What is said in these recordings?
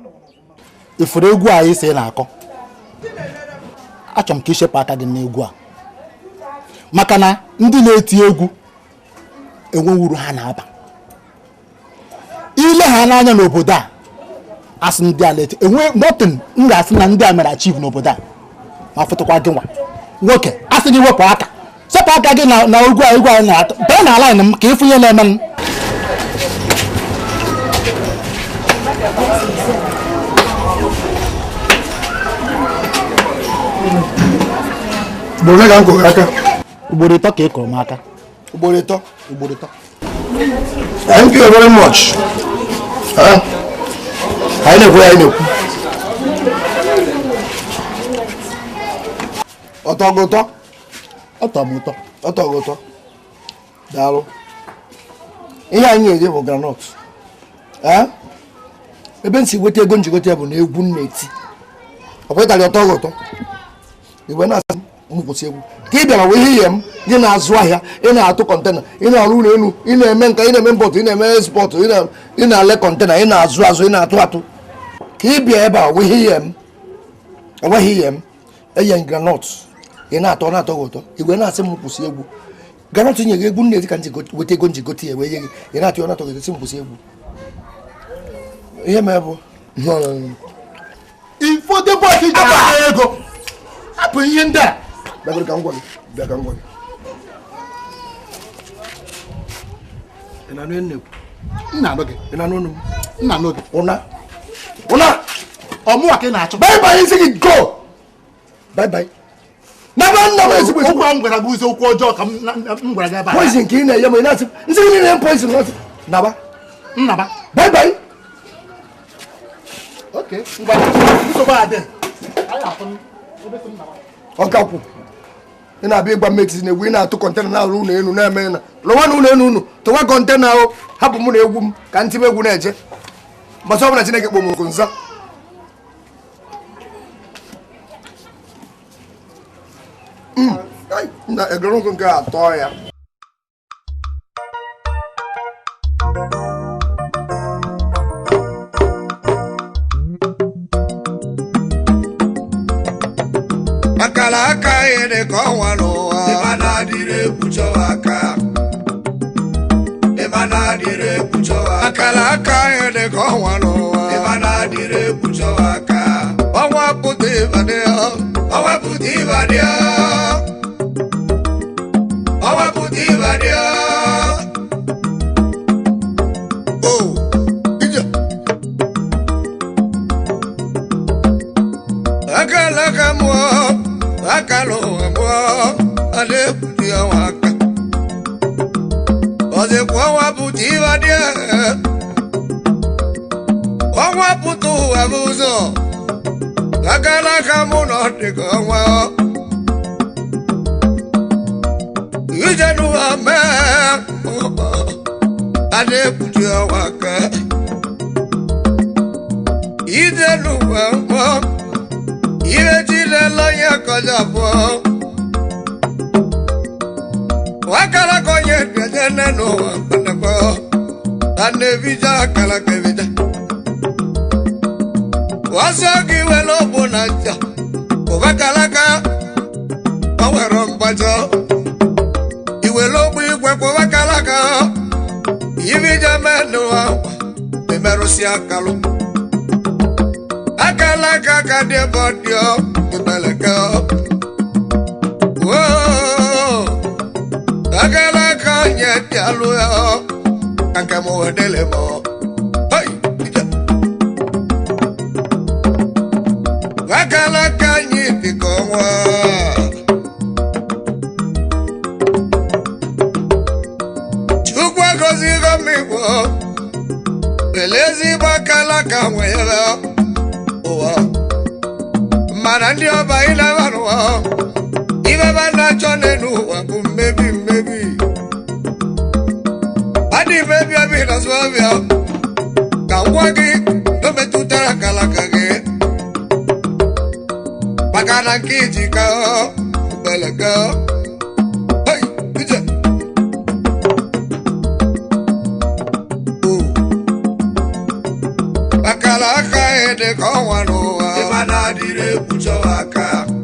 ifuru egwu anyị si na-akọ achọrọ m ka ichepụ aka gị n'egwu a maka na ndị na-eti egwu enweghị uru ha na-aba ile ha n'anya n'obodo a asị ndị a na-eti enwe notin m ga-asị na ndị a mere achieve n'obodo a ma fụtụkwa gị nwa nwoke asị gị wepụ aka sepụ aka gị na na egwu a egwu anyị na-atọ bee na alain m ka ịfụnye na-eme m ugboro ole ka m kụrụ aka ugboro ịtọ ka ị kụrụ m aka ugboro ịtọ ugboro ịtọ thank you very much Ah, anyị na-ekwu ya anyị na-ekwu ọtọ gị ụtọ ọ tọrọ m ụtọ ọtọ gị ụtọ daalụ ihe anyị na-eje bụ granọt Ah, ebe m si weta ego njigote bụ na egwu m na-eti ọ kwetara ọtọ gị ụtọ igwe na-asị m kwụsị egwu ka ị bịara wee ihe m gị na-azụ ahịa ị na-atụ kọntena ị na-arụ ụlọ elu ị na-eme nka ị na-eme mpọtụ ị na-eme spọtụ ị na- ị na-ale kọntena ị na-azụ azụ ị na-atụ atụ ka ị bịa ebe a wee ihe m enweghị ihe m enye m granọt ị na-atọ ọ na-atọ gị ụtọ igwe na-asị m kwụsị egwu granọt nye gị egwu nna-eti ka m ji go- weta ego nji gote ya wee nye gị ị na-atụ ya ọ na-atọ gị ụtọ sị m kwụsị egwu ihe mee bụ ifote bọọsụ iji akpata ego hapụ ihe ndị a bịagoro ka m gwa gị bịa ka m gwa gị ị na-anụ ihe m na-ekwu nna anụ gị ị na-anụ ọnụ m nna anụ gị ụna ụna ọmụwa ka ị na-achọ bye bye isi gị go bye bye naba nna m ezigbo ezigbo okwu a m gwara gị ụzọ okwu ọjọọ ka m na- na- m gwara gị ebe a poison ka ị na-enye m ị na-asị nsị gị niile poison n'ọtụ naba nnaba bye bye oke ngwa nsogbu adị anyị afụ ebe sị m naba ọkakwụ ị na-abịa ịgba mmeti na egwu ị na-atụ kọntena na-arụ ụlọ elu na-eme na lụwa na ụlọ elu unu tụwa kọntena ahụ hapụ mụ na egwu m ka ntị m egwu na-eje mbọsị ọbụla chineke kpọ m oku nza Mm, ai, na egoro nkụ nke a atọ ya akara aka anyị dị ka ọnwa n'ụwa ịma na-adịrị ekpuchọwa aka ịma na-adịrị ekpuchọwa akara aka anyị dị ka ọnwa n'ụwa ịma na-adịrị ekpuchọwa aka ọnwa pụta ịbadị ya ọnwa pụta ịbadị ya ọnwa pụta ịbadị ya o ije akala ka mụọ akala ụwa mụọ a na-ekwuchi ọnwa aka ọzịkwa ọnwa pụta ịwa dị ọnwa pụta ụwa bụ ụzọ akala ka mụ na ọ dị ka ọnwa ije n'ụwa mee a na-ekwuchi ọnwa aka ije n'ụwa mụọ ihe jile lọnye kọjá bọ wakala kọnye gbẹdẹ nẹnu ọpẹlẹpẹ anebija kala kẹbida wasọgi wẹlẹ ọbọ n'aja kọbakalaka ọwẹrọ mgbajọ ìwẹlẹ ọgbọ igwe kọbakalaka ibija mẹnu awa emerụsi akalụ akala ka ka dị bọdịọ ibeleke woo akala ka nye dị alụ ya ka nke m wedele m hei ije akala ka anyị dị ka ọnwa chukwu agọzigo m igbo lelee ezigbo akala ka nwere ụwa mana ndị ọba ịnaba n'ụwa ibeba na-achọ n'elu ụwa bụ mmebi mmebi adị mmebi ọbịa na ọbịa ka ngwa gị o metụtara kalaka gị maka na nke iji ka beleka Hey, ije. Oh. akara aka dị ka ọnwa n'ụwa ịma na-adịrị ekpuchọwa aka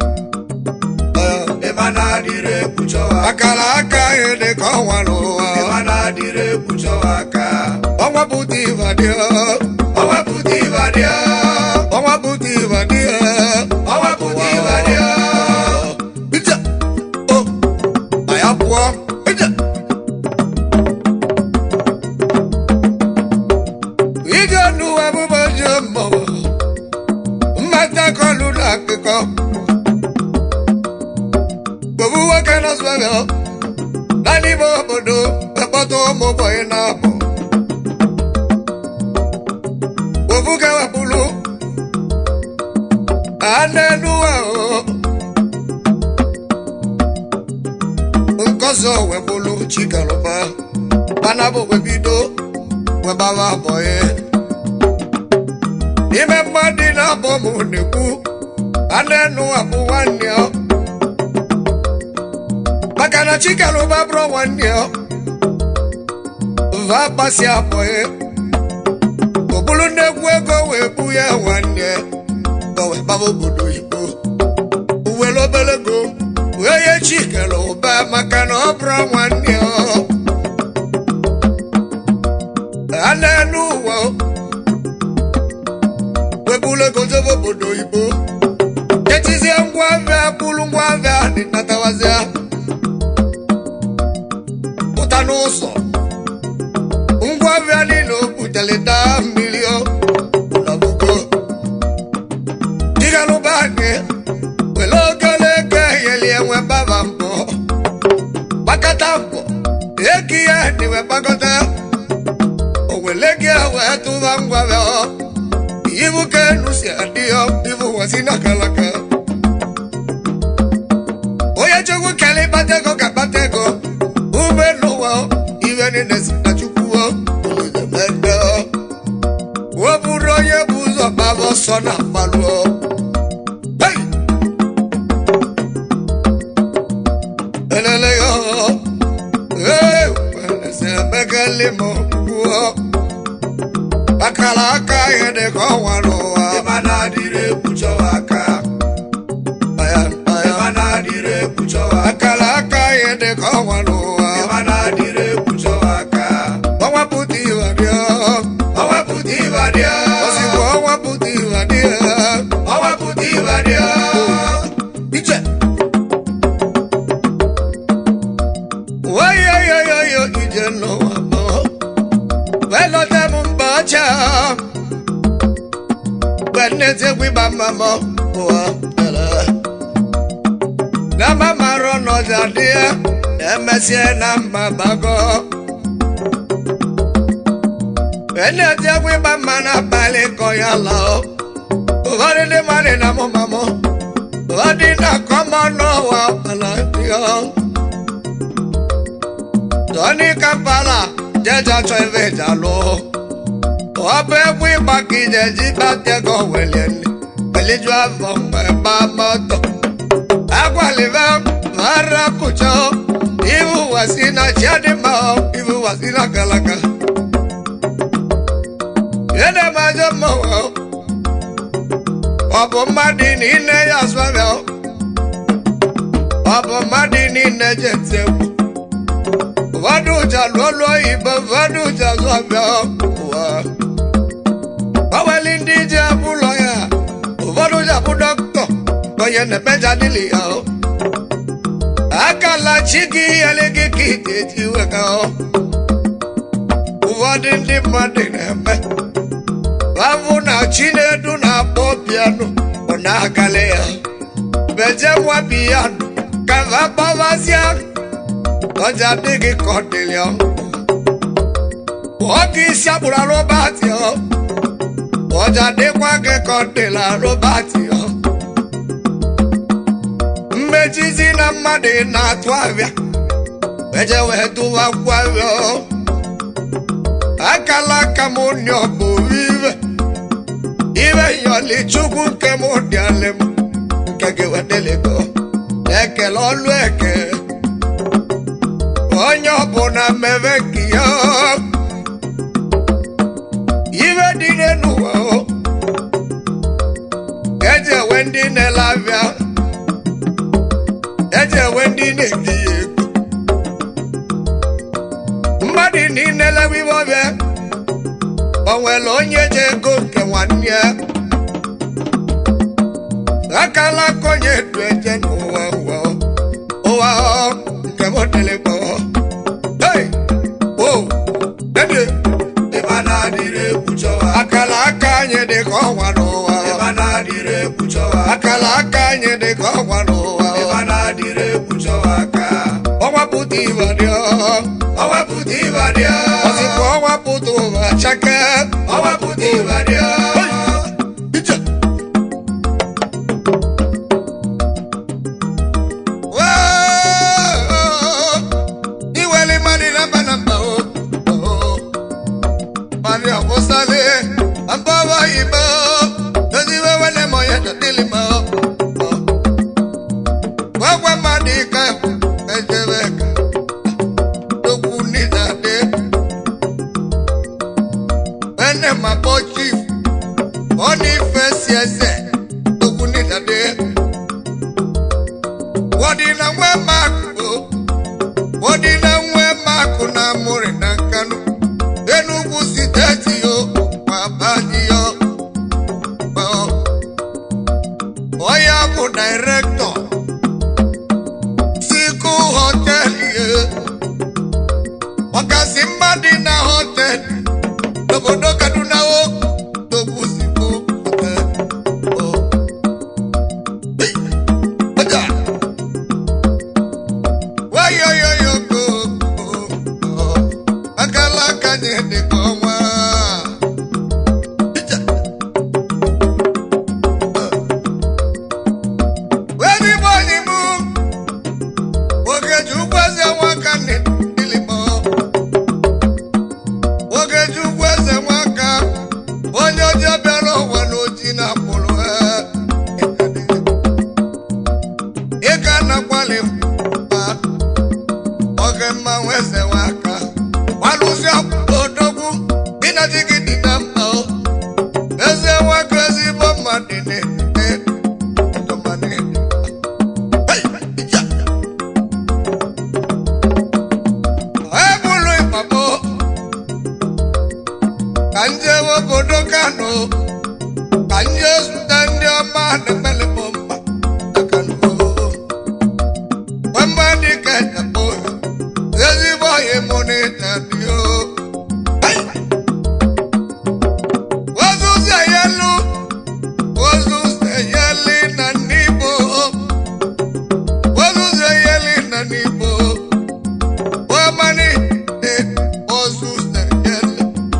ịma na-adịrị ekpuchọwa akara aka anyị dị ka ọnwa n'ụwa ịma na-adịrị ekpuchọwa aka ọnwa pụta ịbadị ọnwa pụta ịbadị ọnwa pụta ịbadị ọnwa pụta ịbadị ije o anyị pụọ ije ije n'ụwa bụbọ ji mmọnwụ mmata kọlụ na akụkọ gbogbo nwoke nọsụbebe na n'ime obodo ekpọta ụmụ bọyị na-abụ gbogbo kewepụrụ anenu ahụ nkọzọ wepụrụ chikalụba mana bụ webido webara bọyị ime mmadụ na-abọ m na-ekwu anenu abụ nwanne ya maka na chikalụba bụrụ nwanne ya va gbasi abọyị ọ bụrụ nnekwu ego wee bụ ya nwanne ya ka wee gbaba obodo oyibo uwere obere ego wee ye chikalụba maka na ọ bụrụ nwanne ya anenu ụwa webulu ego jebe obodo oyibo ejizie ngwa ahịa bụrụ ngwa ahịa dị natawazịa pụta n'ụzọ ngwa ahịa niile o butere daa mmiri ọ ụlọbugo digalụba anyị were ogologo eheli enwe baba mbọ gbakọta mbọ eki ya dịwe gbakọta owele gị wee tụba ngwa ahịa ọ ibu ka enu si adị ya ibu wasi na kalaka onye chukwu kele ịkpata ego ka kpata ego ume n'ụwa iwe niile si na chukwu ozemede wepụrụ onye bụ ụzọ gbaba ọsọ na mmalụ Hey! elele ya ee welese emekele m gwụọ akara aka ihe dị ka ọnwa n'ụwa ịma na-adịrị ekpuchọwa aka ịma na-adịrị ekpuchọwa akara aka ihe dị ka ọnwa n'ụwa ịma na-adịrị ekpuchọwa aka ọnwa pụta ịbadị ọnwa pụta ịbadị ozugbo ọnwa pụta ịbadị ọnwa pụta ịbadị ije wayoyoyoyo ije n'ụwa mụọ welọta m mba ọcha gbenezegwi gbamamọ ụwa na mamarụ n'ọja dị ya emesie na mma gbago enezegwi gbama n'abalị kọ ya lọ ụfọdụ ndị mmadụ na mụmamụ ụfọdụ na-akọmọ n'ụwa ala dị ya Tony Kampala jẹjọ chọ ife ìjà lọ. Ọbẹ̀ ẹ̀kú ìgbà kìjẹ jí bá tẹ́gọ̀ wẹ̀lẹ̀ ni. Pẹ̀lẹ́jọ́ àfọ̀ ẹ̀bá mọ́tò. Agbàlífẹ́ mara kùjọ. Ibu wà sí na ṣẹ́ni mọ́. Ibu wà sí na kàlàkà. Yẹ́nẹ̀ máa jẹ́ mọ̀ wọ́. Ọ̀bùn mmadụ ní ilé yà sọ́fẹ̀ ọ́. Ọ̀bùn mmadụ ní ilé jẹ̀ tẹ̀kù ụfọdụ ụja lụọlụọ igbo ụfọdụ ụja zụọbịa ụwa gbanweli ndị ji abụ ụlọ ya ụfọdụ ụja bụ dọkịta onye na-emeja dịlị ya akala chi gị yele gị ka ị ga-eji wega ụfọdụ ndị mmadụ na-eme bafụ na chinedu na-akpọ piano ọ na-agale ya beje nwa piano ka va gbawazịa ọjà dịghị ka ọ dịrị ọ nwoke isi agbụrụ arụbatị ọ ọjà dịkwa gị ka ọ dịrị arụbatị ọ mmejizi na mmadụ na-atụ abịa eje wee tụwa gwavịọ akala aka m nị ọbụ ive ive yọli chukwu nke m dị alị m nke gị wedelego ekele ọlụ eke onye ọbụla mmebe nke ya ive dị n'ụwa o nwere onye ji ego nke nwanne ya akala aka onye du eje n'ụwa ụwa ụwa nke m dịrị mkpọ hey o dede ịba na-adịrị ekwuchọwa akala aka anyị dị ka ọnwa n'ụwa ịba na-adịrị ekwuchọwa akala aka anyị dị ka ọnwa n'ụwa ịba na-adịrị ekwuchọwa aka ọnwa pụta ibe dị ọwepụta ịbadị ọsịkwa ọnwa pụta ụwa chake ọwepụta ịbadị Ije. Wee! iweli mmadụ na mba na mba o o. mmadụ akwụsịlị mbọbọ igbo doziwe wele ma onye dọdịlị ma o o. gwagwa mmadụ ike ejebe ka dokwu n'iza dị ene ma kpọ chief ọ n'ife si eze dokwu n'iza dị wọdị na nwe makụ wọdị na nwe makụ na amụrị na nkanụ enugwu steeti yo ma baji yo onye bụ direktọ siku họtelụ ye ọkasị mmadụ na họtelụ n'obodo kaduna o togbu siku họtelụ ọjà wayoyoyo ko akala kanye dị ka ọnwa Ija. wẹ́ẹ́ni bọ́ọ̀lì mú ogeju gbẹ́sẹ̀ wọn kan ní ìlìmọ̀ ogeju gbẹ́sẹ̀ wọn kan onye ọjọ́ bẹ̀rẹ̀ ọ̀wọ́ n'ojì náà pụrụ ẹ̀ ịga nakwali mba oge mma nweze nwaka gbalụsi odogwu ịnajigide na mma o eze nwoke ezigbo mmadụ na-ete ebulu ịkpagbo ka nje obodo kano ka nje zute ndị ọma na-emelebụ mma na kano mmadụ ka ekpo ezigbo ọhịa mụ na ịta dị o ozuzi eyelu ozuzi eyeli na n'igbo ozuzi eyeli na n'igbo wemani dị ozuzi eyeli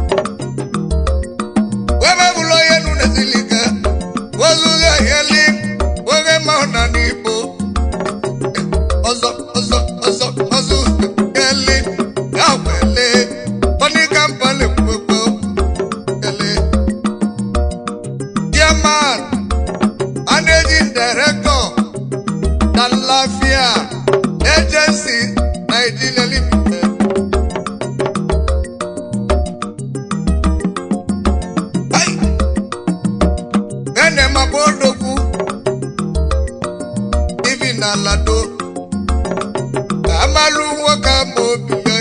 wemebụlụ onye nụ na-ezilike ozuzi eyeli oge mahụ na n'igbo ọzọ ọzọ ọzọ ọzọ ele awele tọ́ni kampani gbogbo ele. chairman managing director dalafia agency nigeria limited. Ai! bẹ́ẹ̀ni ẹ̀ máa bọ́ dọ̀kú ibi nà lado amalu nwoke ama obi ya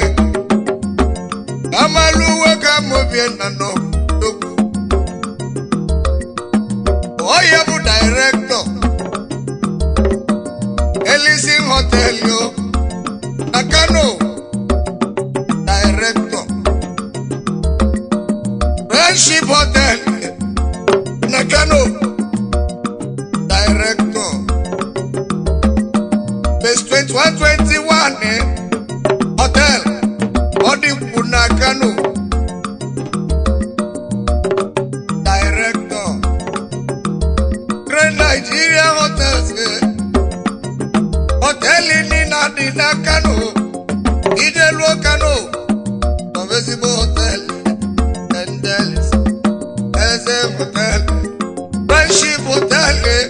amalu nwoke ama obi ya na n'ogwu onye bụ direktọ elisin hotel yo na kano direktọ friendship hotel na kano director Base 2121 eh? Hotel Odikwu na Kano Director Great Nigeria Hotels eh? Hoteli nina dị na Kano Ijeluo Kano Of ezigbo hotel Endelis Eze Hotel Friendship Hotel eh?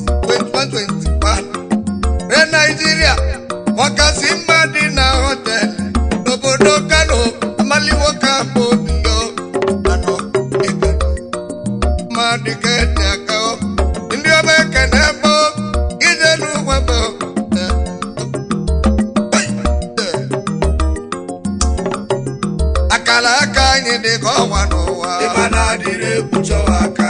2121 re naijiria ọkasị mma dị na họtelụ n'obodo kano amaliwo ka bụ obiyo anọ ego mmadụ ka ete aka o. ndị ọma ekene bụ ije n'ụwa bụ akara aka anyị dị ka ọnwa n'ụwa adịrị ekpuchọwa aka